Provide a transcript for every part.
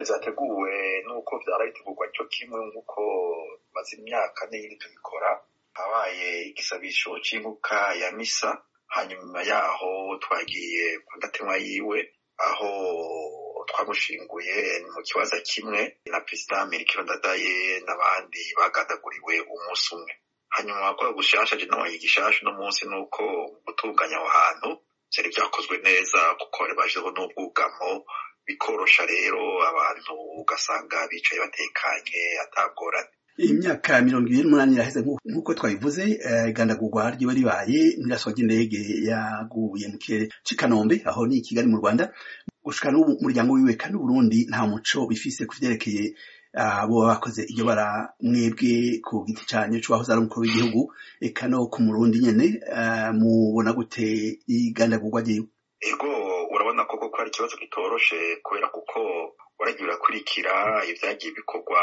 zateguwe n'uko vyara bitegurwa cyo kimwe nk'uko maze imyaka n'iyindi tubikora habaye igisabisho c'inkuka ya misa hanyuma yaho twagiye ku ndatemwa yiwe aho twamushinguye mu kibaza kimwe na perezida Melchior Ndadaye n'abandi bagandaguriwe umunsi umwe hanyuma kwa gushasha je nabaye igishasha no munsi nuko gutunganya aho hantu vyari vyakozwe neza kuko bari bashizeho n'ubwugamo bikorosha rero abantu ugasanga bicaye batekanye atagorane imyaka mirongo ibiri n'umunani iraheze nk'uko twabivuze igandagurwa ryiba ribaye n'iraswa ry'indege yaguye mu kirere c'i kanombe aho ni i kigali mu rwanda gushika n'ubu umuryango wiwe kandi uburundi nta muco bifise ku vyerekeye abo bakoze iryo bara mwebwe ku giti canyu c'uwahoze ari umukuru w'igihugu eka no ku murundi nyene mubona gute igandagurwa ryiwe ego urabona koko ko ari ikibazo kitoroshe kubera kuko waragiye urakurikira ivyagiye bikorwa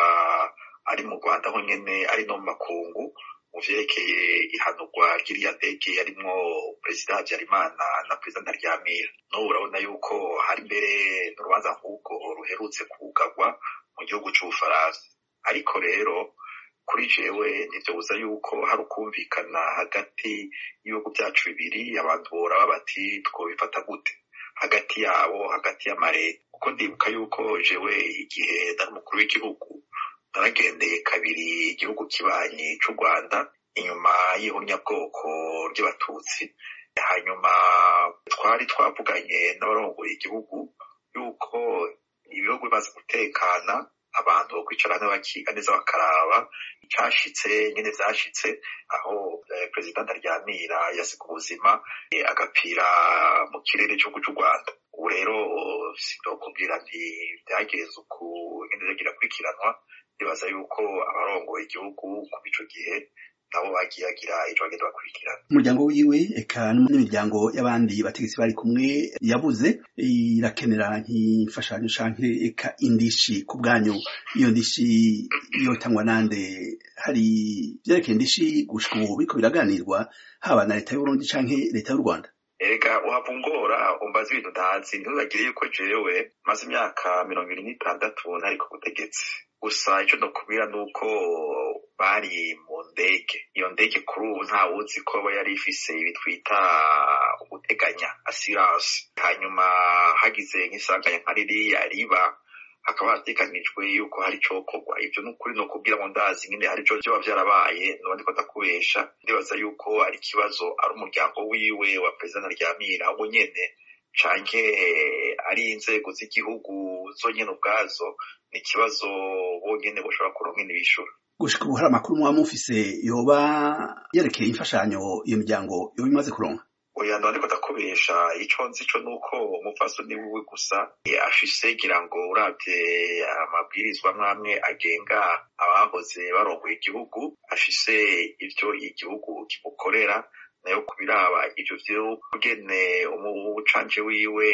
ari mu rwanda ho nyene ari no mu makungu mu vyerekeye ihanurwa ry'iriya ndege yarimwo perezida habyarimana na perezida ntaryamira n'ubu urabona yuko hari mbere n'urubanza nk'ubwo ruherutse kugarwa mu gihugu c'ubufaransa ariko rero kuri jewe ntivyobuza yuko hari ukumvikana hagati y'ibihugu vyacu bibiri abantu boraba bati twobifata gute hagati yabo hagati y'amareta kuko ndibuka yuko jewe igihe nari umukuru w'igihugu naragendeye kabiri igihugu kibanyi c'u rwanda inyuma y'ihonyabwoko ry'abatutsi hanyuma twari twavuganye n'abarongoye igihugu yuko ibihugu bimaze gutekana abantu bo kwicara hamwe bakiga neza bakaraba icashitse nyene vyashitse aho perezida ntaryamira yasiga ubuzima agapira mu kirere c'igihugu c'u rwanda ubu rero sindokubwira nti vyagenze uku nyene vyagira kurikiranwa ndibaza yuko abarongoye igihugu kuva ico gihe nabo bagiye bagira ico bagenda bakurikirana umuryango wiwe eka n'imiryango y'abandi bategetsi bari kumwe yabuze irakenera nk'imfashanyo canke eka indishi ku bwanyu iyo ndishi yotangwa nande hari vyerekeye indishi gushika ubu biriko biraganirwa haba na leta y'uburundi canke leta y'u rwanda erega uhava ungora umbaza ibintu ntazi ntuzagire yuko jewe maze imyaka mirongo ibiri n'itandatu ntari ku butegetsi gusa ico ndokubwira nuko bari mu ndege iyo ndege kuri ubu ntawuzi ko yari ifise ibi twita uguteganya assurance hanyuma hagize nk'isanganya nka ririya riba hakaba hateganijwe yuko hari icokorwa ivyo n'ukuri ni ukubwira ngo ndazi nyine hari ico vyoba vyarabaye nubundi ko ndakubesha ndibaza yuko ari ikibazo ari umuryango wiwe wa perezida ntaryamira abo nyene canke ari inzego z'igihugu zonyene ubwazo ni ikibazo bonyene boshobora kuronka n'ibishura gushika ubu hari amakuru muba mufise yoba yerekeye imfashanyo iyo miryango yoba imaze kuronka oya ndandiko ndakubesha ico nzi co nuko umupfasoni wiwe gusa afise gira ngo uravye amabwirizwa mwamwe agenga abahoze barongoye igihugu afise ivyo igihugu kimukorera nayo kubiraba ivyo vy'ukugene umucanje wiwe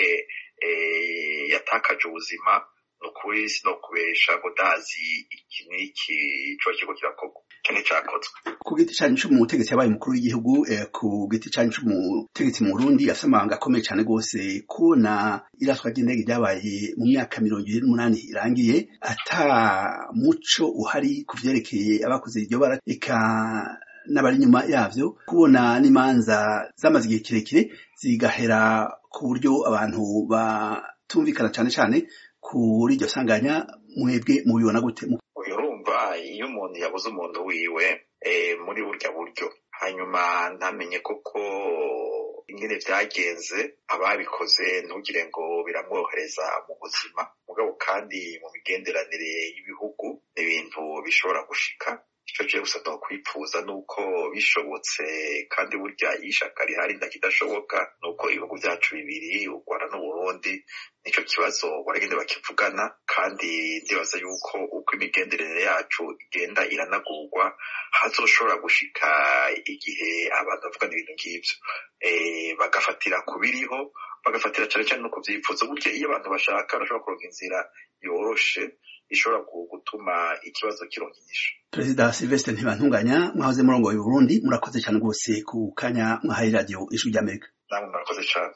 yatakaje ubuzima nukuri sinokubesha ngo ndazi iki n'iki coba kiriko kirakorwa kene cakozwe ku giti canyu c'umutegetsi yabaye umukuru w'igihugu ku giti canyu c'umutegetsi mu Burundi afise amabanga akomeye cane rwose kubona iraswa ry'indege ryabaye mu myaka mirongo ibiri n'umunani irangiye ata muco uhari ku vyerekeye abakoze iryo bara eka n'abari inyuma yavyo kubona n'imanza zamaze igihe kirekire zigahera ku buryo abantu batumvikana cane cane kuri iryo sanganya mwebwe mubibona gute urumva iyo umuntu yabuze umuntu wiwe muri burya buryo hanyuma ntamenye koko ingene vyagenze ababikoze ntugire ngo biramworohereza mu buzima mugabo kandi mu migenderanire y'ibihugu ni ibintu bishobora gushika ico je gusa nokwipfuza nuko bishobotse kandi burya ishaka rihari ndakidashoboka nuko ibihugu vyacu bibiri u Rwanda n'Uburundi nico kibazo baragenda bakivugana kandi ndibaza yuko uko imigenderanire yacu igenda iranagurwa hazoshobora gushika igihe abantu bavugana ibintu nk'ivyo bagafatira ku biriho bagafatira cane cane no ku vyifuzo burya iyo abantu bashaka barashobora kuronka inzira yoroshe ishobora gutuma ikibazo kironka inyishu perezida silvestre ntibantunganya mwahoze murongo wa burundi murakoze cyane rwose ku kanya mwahaye radiyo ijwi ry'amerika namwe murakoze cane